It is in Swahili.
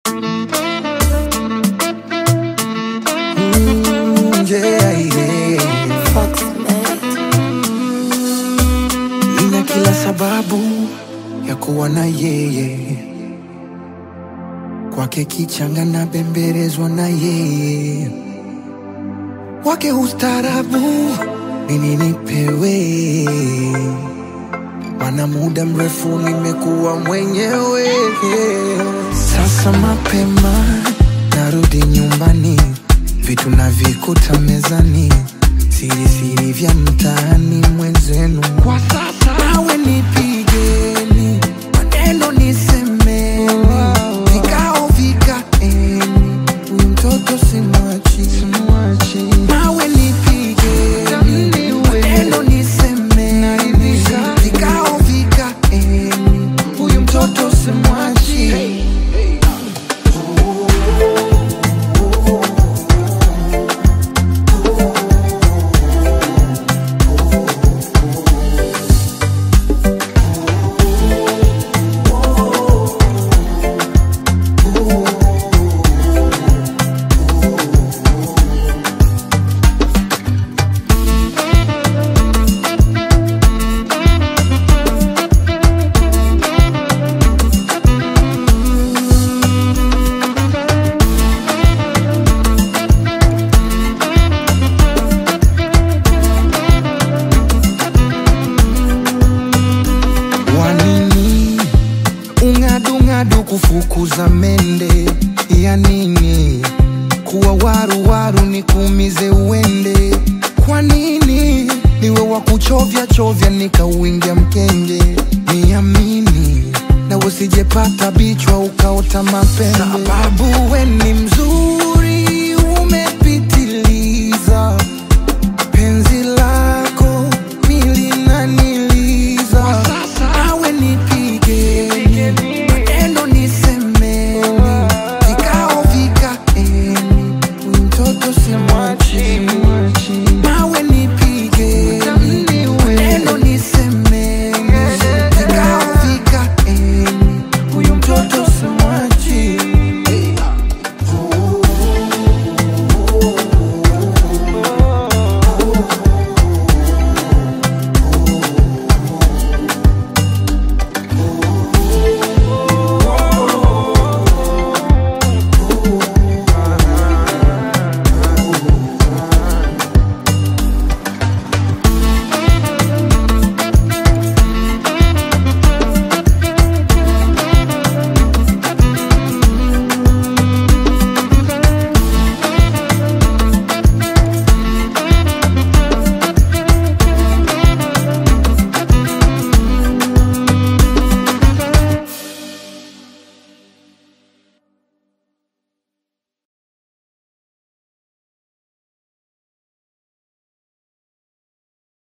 Mm, yeah, yeah. Fox mate. Nina kila sababu ya kuwa na yeye, kwake kichanga na bembelezwa na yeye, wake ustarabu nini nipewe, mana muda mrefu nimekuwa mwenyewe. Sasa mapema narudi nyumbani, vitu navikuta mezani, siri siri vya mtaani mwenzenu. Kwa sasa nawe nipigeni, maneno nisemeni, vikao vikaeni, huyu mtoto simwachi, simwachi. Nawe nipigeni, maneno nisemeni, vikao vikaeni, huyu mtoto simwachi. Wanini ung'adung'adu kufukuza mende ya nini? Kuwa waruwaru ni kuumize uende. Kwa nini niwe wa kuchovya chovya nikauingia mkenge? Niamini na usijepata bichwa ukaota mapembe, sababu we ni